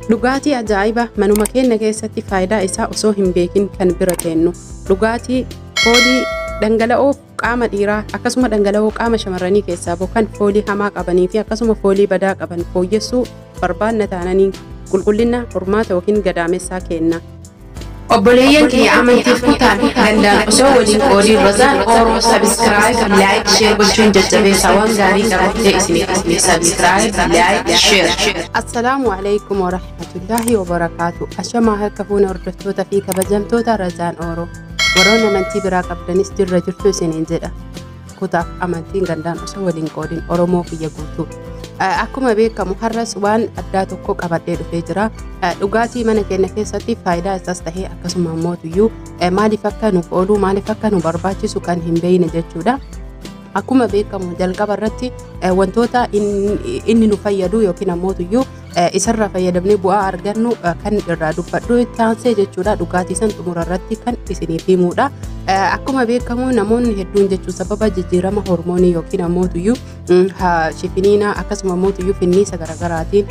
Dhugaatii ajaa'iba manuma keenya keessatti faayidaa isaa osoo hin beekin kan bira kennu. Dhugaatii foolii dhangala'oo qaama dhiiraa akkasuma dhangala'oo qaama shamarranii keessaa bokkan foolii hamaa qabanii fi akkasuma foolii badaa qaban fooyyessuu barbaanna taananii qulqullina hormaata yookiin gadaamessaa kenna. Obboleeyyan kiyya amantiif kutaan danda'an osoo waliin qoodii razaan Oromoo sabiskiraayib laayik sheer gochuun jajjabeessaa waan gaarii qabattee isiniif isiniif sabiskiraayib laayik sheer. Assalaamu alaikum wa rahmatullaahi wa barakaatu. Ashamaa harka fuuna hordoftoota fi kabajamtoota razaan Oroo. Warroonni amantii biraa qabdanis dirra jirtu isiniin jedha. Kutaaf amantiin gandaan osoo waliin qoodin Oromoo kiyya guutuu. Akkuma beekamu har'as waan addaa tokko qabadhee dhufee jira. Dhugaatii mana keenya keessatti faayidaa isaas tahee akkasuma immoo tuyyuu maaliif akka nuuf oolu maaliif akka nu barbaachisu kan hin beekne jechuudha. Akkuma beekamu jalqaba irratti wantoota inni nu fayyadu yookiin ammoo tuyyuu isarraa fayyadamnee bu'aa argannu kan irraa dubbadhu itti aansee jechuudha dhugaatii san xumura irratti kan isiniif himudha. Akkuma beekamu namoonni hedduun jechuun sababa jijjiirama hormoonii yookiin ammoo tuyyuu shifiniina akkasuma ammoo tuyyuu finniisa garaagaraatiin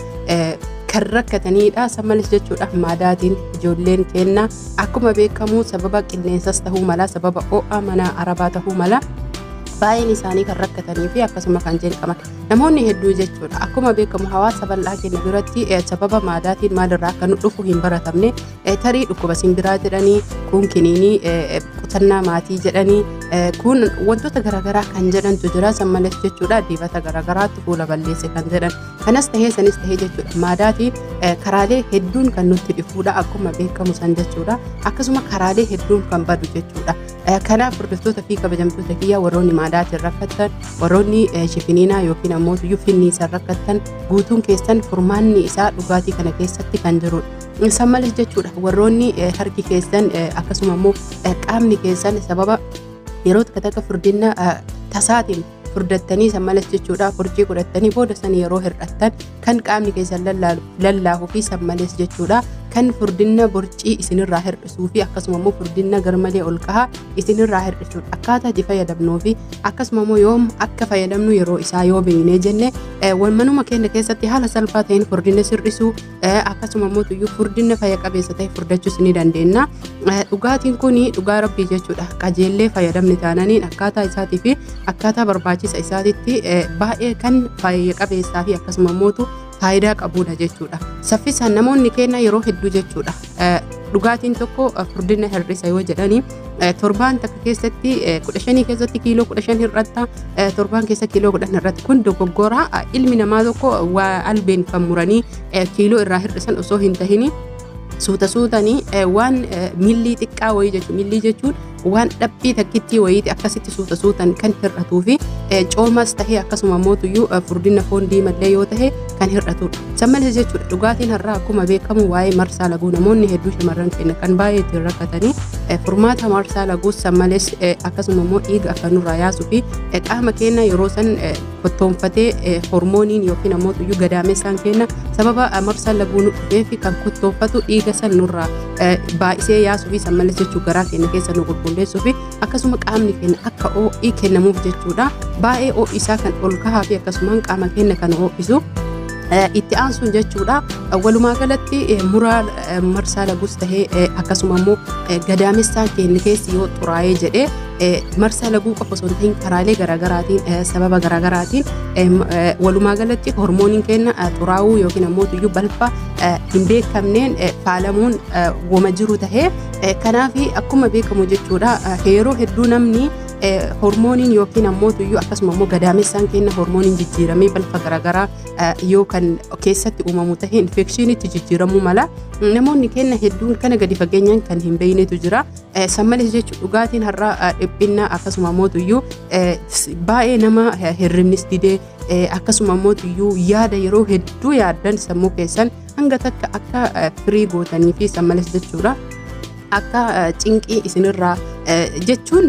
kan rakkatanidha. Sammalis jechuudha maadaatiin ijoolleen kenna akkuma beekamu sababa qilleensas tahuu mala sababa ho'a mana arabaa tahuu mala baay'een isaanii kan rakkatanii fi akkasuma kan jeeqaman namoonni hedduu jechuudha akkuma beekamu hawaasa bal'aa keenya biratti sababa maadaatiin maalirraa akka nu dhufu hin baratamne tarii dhukkuba simbiraa jedhanii kun kiniinii qusannaa maatii jedhanii kun wantoota garaagaraa kan jedhantu jira sammales jechuudha dibata garaagaraatti fuula balleesse kan jedhan kanas tahee sanis tahee jechuudha maadaatiin karaalee hedduun kan nutti dhufuudha akkuma beekamu san jechuudha akkasuma karaalee hedduun kan badu jechuudha. kanaaf hordoftoota fi kabajamtoota kiyya warroonni maadaatiin rakkattan warroonni shifiniinaa yookiin ammoo tuyyuu finniisaan rakkattan guutuun keessan furmaanni isaa dhugaatii kana keessatti kan jirudha. Sammalis jechuudha warroonni harki keessan akkasuma immoo qaamni keessan sababa yeroo takka takka furdina tasaatiin furdattanii sammalas jechuudha furcii godhattanii booda san yeroo hir'attan kan qaamni keessan lallaafuu fi sammales jechuudha. kan furdina borcii isinirraa hir'isuu fi akkasuma immoo furdina garmalee ol kahaa isinirraa hir'isuudha. Akkaataa itti fayyadamnuu fi akkasuma immoo yoom akka fayyadamnu yeroo isaa yoo beeknee jenne manuma keenya keessatti haala salphaa ta'een furdina sirrisuu akkasuma immoo tuyyuu furdina fayya qabeessa ta'e furdachuus ni dandeenya. Dhugaatiin kun dhugaa rabbii jechuudha. Qajeellee fayyadamni taananiin akkaataa isaatii fi akkaataa barbaachisa isaatitti baay'ee kan fayya qabeessaa fi akkasuma immoo faayidaa qabudha jechuudha. Saffisaan namoonni keenya yeroo hedduu jechuudha. Dhugaatiin tokko furdina hir'isa yoo jedhanii torbaan takka keessatti kudha shanii keessatti kiiloo kudha shan hir'atta torbaan keessa kiiloo kudhan hir'atta kun dogoggora ilmi namaa tokko waa albeen kan muranii kiiloo irraa hir'isan osoo hin tahini suuta suutanii waan millii xiqqaa wayii jechuudha. Millii jechuun waan dhabbii takkittii wayiiti akkasitti suuta suutan kan hir'atuu fi coomas tahee akkasuma mootuyyuu furdina foon diimallee yoo tahe kan hir'atudha. Sammalis jechuudha dhugaatiin har'aa akkuma beekamu waa'ee marsaa laguu namoonni hedduu shamarran keenya kan baay'ee ittiin rakkatanii furmaata marsaa laguus sammales akkasuma immoo dhiiga akka nurraa yaasuu fi qaama keenya yeroo san kottoonfatee hormooniin yookiin ammoo tuyyuu gadaamessaan keenya sababa marsaa laguu nu dhufee fi kan kottoonfatu dhiiga san nurraa baay'isee yaasuu fi sammales jechuu garaa keenya keessa nu qulqulleessuu fi akkasuma qaamni keenya akka ho'ii kennamuuf jechuudha baay'ee ho'i isaa kan ol kahaa fi akkasumaan qaama keenya kan ho'isu itti aansuun jechuudha walumaa galatti muraa marsaa lagus tahee akkasuma immoo gadaamessaan keenya keessi yoo xuraa'ee jedhee marsaa laguu qofa osoo hin ta'in karaalee garaagaraatiin sababa garaagaraatiin walumaa galatti hormooniin keenya xuraa'uu yookiin ammoo tuyyuu balfa hin beekamneen faalamuun wama jiru tahee kanaaf akkuma beekamu jechuudha yeroo hedduu namni hormooniin yookiin ammoo tuyyuu akkasuma immoo gadaamessaan keenya hormooniin jijjiiramee balfa garaagaraa yoo kan keessatti uumamu tahee infekshiinitti jijjiiramuu mala namoonni keenya hedduun kana gadi fageenyaan kan hin beeknetu jira sammalis jechuun dhugaatiin har'aa dhiphinna akkasuma immoo tuyyuu baay'ee nama hirribnis didee akkasuma immoo tuyyuu yaada yeroo hedduu yaaddan sammuu keessan hanga takka akka firii gootanii fi sammalis jechuudha. akka cinqii isinirraa jechuun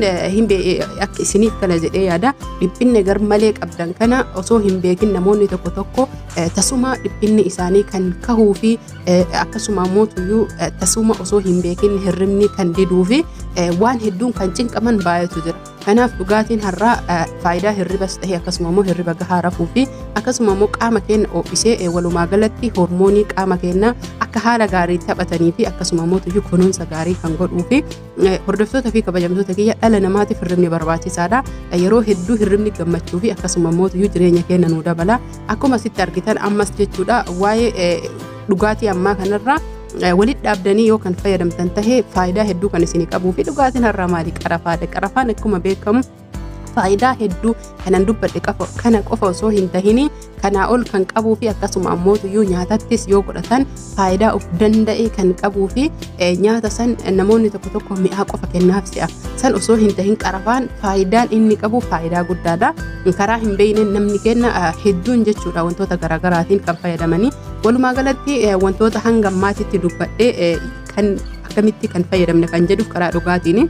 akka isiniif kala jedhee yaada dhiphinne gar malee qabdan kana osoo hin beekin namoonni tokko tokko tasuma dhiphinni isaanii kan kahuu fi akkasuma immoo tuyyuu tasuma osoo hin beekin hirribni kan diduu fi waan hedduun kan cinqaman baay'eetu jira. Kanaaf dhugaatiin har'aa faayidaa hirribas ta'e akkasuma immoo hirriba gahaa rafuu fi akkasuma immoo qaama keenya ho'isee walumaa galatti hormoonii qaama keenyaa akka haala gaarii taphatanii fi akkasuma immoo tuyyuu kunuunsa gaarii kan godhuu fi hordoftoota fi kabajamtoota kiyya dhala namaatiif hirribni barbaachisaadha. Yeroo hedduu hirribni gammachuu fi akkasuma immoo tuyyuu jireenya keenya nuu dabala. Akkuma asitti argitan ammas jechuudha waa'ee dhugaatii ammaa kanarraa walitti dhaabdanii yoo kan fayyadamtan tahee faayidaa hedduu kan isinii qabuu fi dhugaatiin har'aa maali qarafaadha. Qarafaan akkuma beekamu faayidaa hedduu kanan dubbadhe kana qofa osoo hin tahini kanaa ol kan qabuu fi akkasuma ammoo tuyyuu nyaatattis yoo godhatan faayidaa of danda'e kan qabuu fi nyaata san namoonni tokko tokko mi'aa qofa kennaaf si'a san osoo hin tahin qarafaan faayidaan inni qabu faayidaa guddaadha karaa hin beeyne namni kenna hedduun jechuudha wantoota garaagaraatiin kan fayyadamanii walumaa galatti wantoota hanga ammaatitti dubbadhe kan akkamitti kan fayyadamne kan jedhuuf karaa dhugaatiin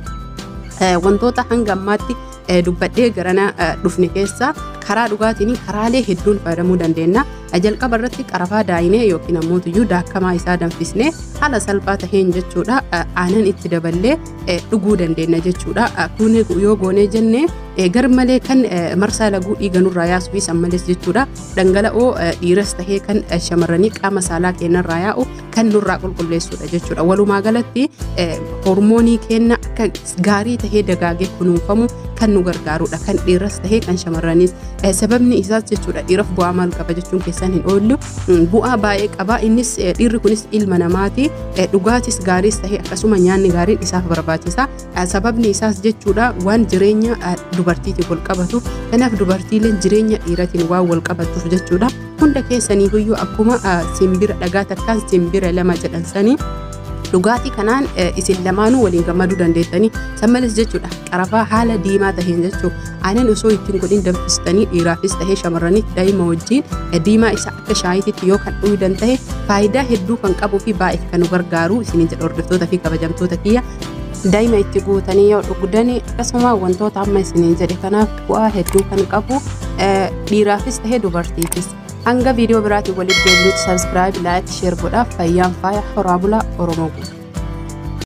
wantoota hanga ammaatti dubbadhee garana dhufne keessa karaa dhugaatiin karaalee hedduun fayyadamuu dandeenya. Jalqaba irratti qarafaa daayinee yookiin ammoo tuyyuu daakamaa isaa danfisnee haala salphaa taheen jechuudha aanan itti daballee dhuguu dandeenya jechuudha. Kun yoo goonee jennee gar malee kan marsaa laguu dhiiga nurraa yaasuu fi sammalees jechuudha. Dhangala'oo dhiiras tahee kan shamarranii qaama saalaa keenyarraa yaa'u kan nurraa qulqulleessudha jechuudha. Walumaa galatti hormoonii keenya akka gaarii tahee dagaagee kunuunfamu kan nu gargaarudha. Kan dhiiras tahee kan shamarraniis. Sababni isaas jechuudha dhiiraaf bu'aa maal qaba jechuun keessan hin oollu. Bu'aa baay'ee qaba. Innis dhiirri kunis ilma namaati. Dhugaatis gaariis tahee akkasuma nyaanni gaariin isaaf barbaachisa. Sababni isaas jechuudha waan jireenya dubartiitiif wal qabatuuf kanaaf dubartiileen jireenya dhiiratiin waan wal qabatuuf jechuudha. Hunda keessaniifiyyuu akkuma simbira dhagaa takkaan simbira lama jedhan sanii dhugaatii kanaan isin lamaanuu waliin gammaduu dandeettanii sammales jechuudha qarafaa haala diimaa taheen jechuudha aanan osoo ittiin godhin danfistanii dhiiraafis tahee shamarraniif daa'ima wajjin diimaa isa akka shaayiititti yoo kan dhugudan tahe faayidaa hedduu kan qabuu fi baay'ee kan nu gargaaru isiniin jedha hordoftoota fi kabajamtoota kiyya daa'ima itti guutanii yoo dhugdanii akkasuma wantoota amma isiniin jedhe kanaaf bu'aa hedduu kan qabu dhiiraafis tahee dubartiifis. hanga viidiyoo biraatiin walitti deebinutti sabskiraayib laayik sheer godhaaf fayyaan faaya horaa bulaa oromoo guutuu.